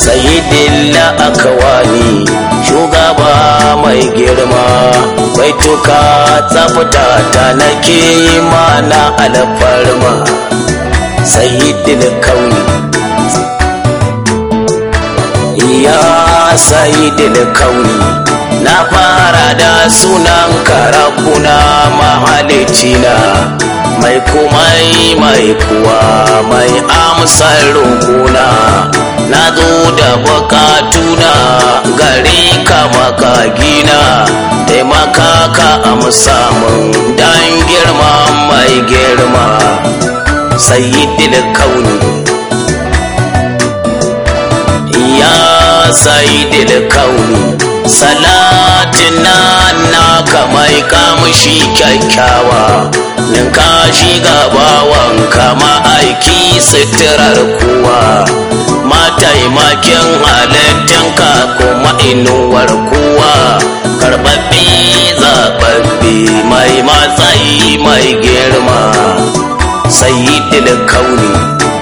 sayidin la'akawani shugaba mai girma baituka tsafta ta nake yi mana alfarma sayidin kauni ya sayidin kauni na fara da sunan karabuna mahalicina mai kumai mai kuwa mai amsar rukuna na zo da bukatuna gare ka makagina taimaka ka amsa mun dan girma mai girma sayyidil kauni ya sayyidil kauni salatin nan naka mai kamshi kyakkyawa ninka shiga bawan kama aiki sitirar kuwa mataimakin halittinka kuma inuwar kuwa karɓaɓɓe zaɓaɓɓe mai matsayi mai girma sayyidil kauni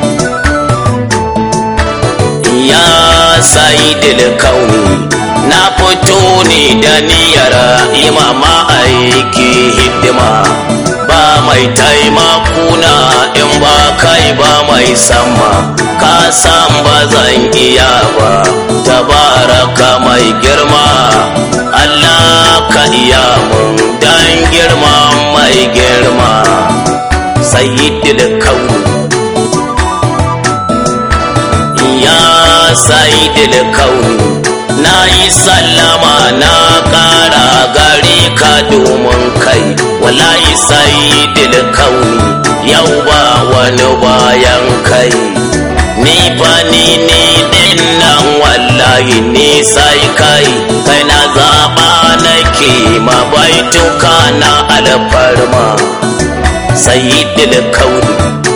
ya sayyidil kauni na fito ne da niyyar imama aiki hidima ba mai taimakuna in ba kai ba mai sama ka san ba zan iya ba tabaraka mai girma Allah ka iya mun dan girma mai girma sayyidil kauni ya sayyidil kauni na yi sallama na ƙara gare ka domin kai wallahi sayyidil kauni yau ba wani bayan kai ni fa ni ni din nan wallahi ni sai kai kai na zaɓa nake mabaituka na alfarma sayyidil kauni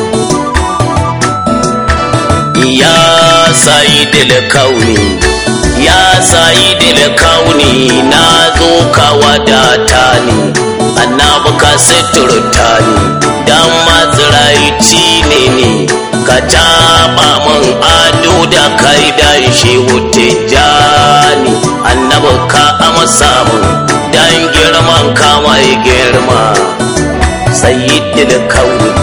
ya sayyidil kauni ya sayyidil kauni na zo ka wadata ni annabi ka suturta ni dan mazraici ne ni ka taɓa min ado da kai dan shi wuce jani annabi ka amsa min dan girman ka mai girma sayyidil kauni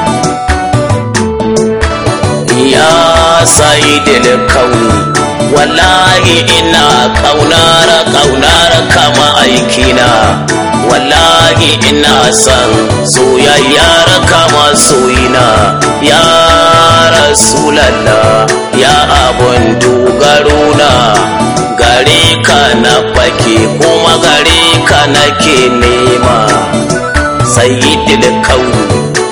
ya sayyidil kauni wallahi ina kaunar kaunar kama aikina wallahi ina son soyayyar kama soyina ya rasulallah ya abun dogaro na gare ka na fake kuma gare ka nake nema sayyidil kauni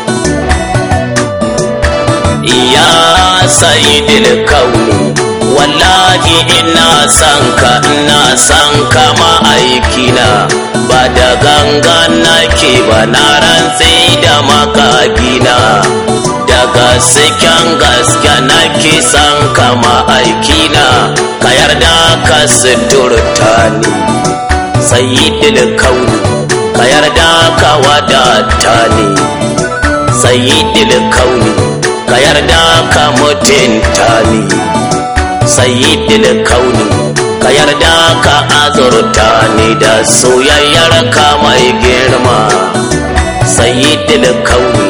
ya sayyidil kauni wallahi ina san ka ina san ka ma'aikina ba da gangan nake ba na rantse da makagina daga siken gaske nake san ka ma'aikina ka yarda ka suturta ni sayyidil kauni ka yarda ka wadata ni sayyidil kauni ka yarda ka mutunta ni sayyidil kauni ka yarda ka azurta ni da soyayyar ka mai girma sayyidil kauni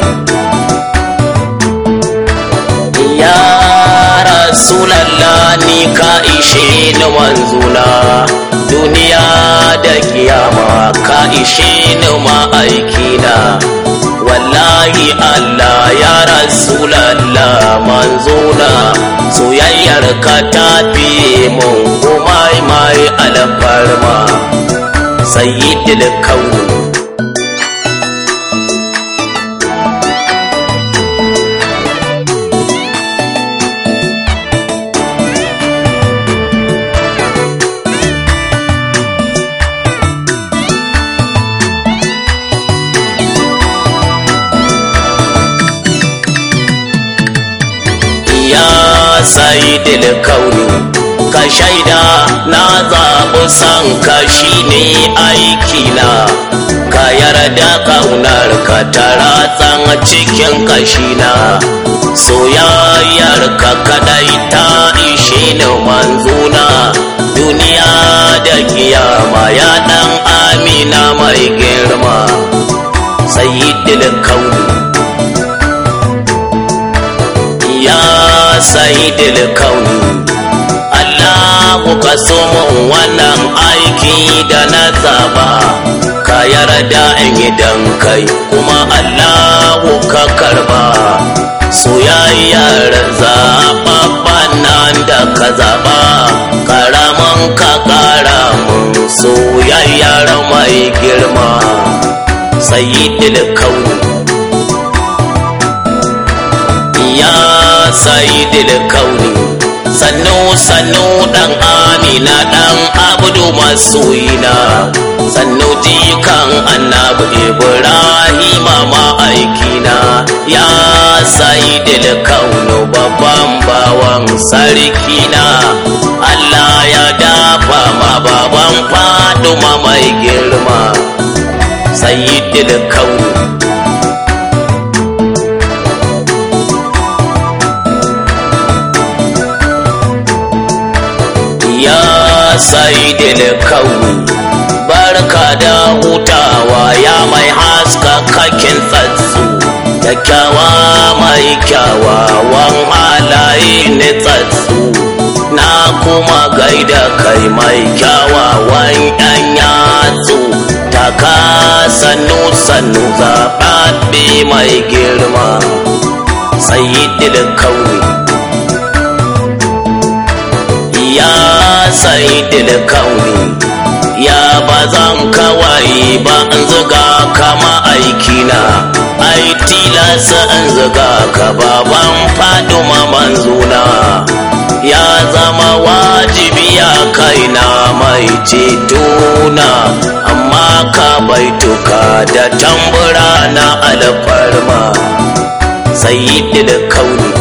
ya rasulallah ni ka ishe ni manzuna duniya da kiyama ka ishe ni ma'aikina wallahi Allah ya rasulallah manzona soyayyar ka ta fiye mun kuma mai alfarma sayyidil kauni saidil kauni ka shaida na zaɓi san ka shine aikina ka yarda ka kaunar ka ta ratsan cikin kashina soyayyar ka kadai ta ishe ni manzuna duniya da kiyama ya dan amina mai girma sayyidul kauni ya sayyidul kauni Allahu ka so mun wannan aiki da na zaba ka yarda in idan kai kuma Allahu ka karba soyayyar zaɓaɓɓen nan da ka zaɓa karaman ka ƙara mun soyayyar mai girma sayyidul kauni ya sayyidul kauni sannu sannu dan amina dan abdu masoyina sannu jikan annabi ibrahima ma'aikina ya sayyidul kaunu babban bawan sarkina allah ya dafa ma baban faduma mai girma sayyidul kaunu ya saidil kauni barka da hutawa ya mai haska kakin tsatsu kyakkyawa mai kyawawan halaye ne tsatsu na kuma gaida kai mai kyawawan yan yatsu taka sannu sannu zaɓaɓɓe mai girma sayidil kauni ya saidil kauni ya bazan kawai ba in zuga kama aikina ai tilasa in zuga ka baban faduma manzuna ya zama wajibi ya kaina mai cetona amma ka baituka da tambura na alfarma sayyidil kauni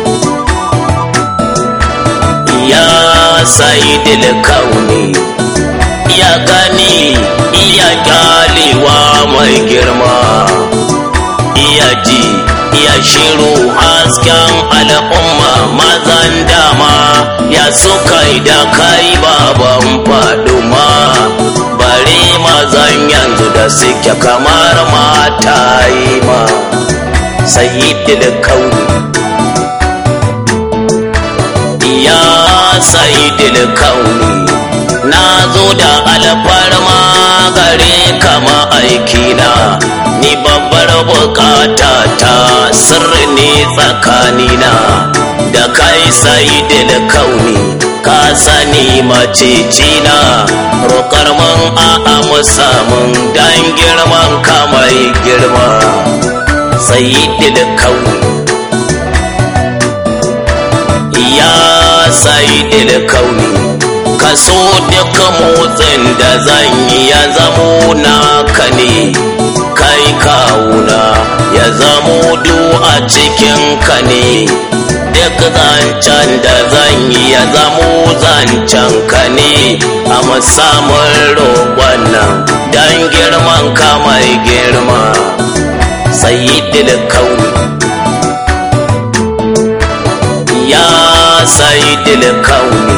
ya sayyidil kauni ya gani iya kyalewa mai girma iya ji iya shiru hasken al'umma mazan dama ya suka da kai baban faduma bare mazan yanzu da suke kamar mata yi ma sayyidil kauni ya sayyidil kauni na zo da alfarma gare kama aikina ni babbar bukata ta sirri ne tsakanina da kai sayyidil kauni ka sani macicina roƙar man a musamun dan girman ka mai girma sayyidil kauni ya sayyidil kauni kaso duk motsin da zan yi ya zamo naka ne kai kawuna ya zamo du a cikin ka ne duk zancen da zan yi ya zamo zancen ka ne a musamman roƙon nan don girman ka mai girma sayyidil kauni ya sayyidil kauni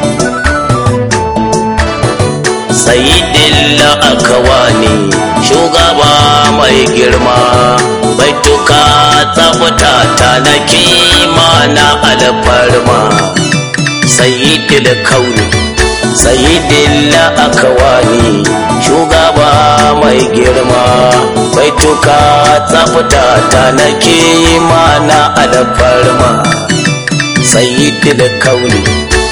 sayidin akawani shugaba mai girma baituka tsafta ta na kima na alfarma sayidin kauni sayidin akawani shugaba mai girma baituka tsafta ta na kima na alfarma sayidin kauni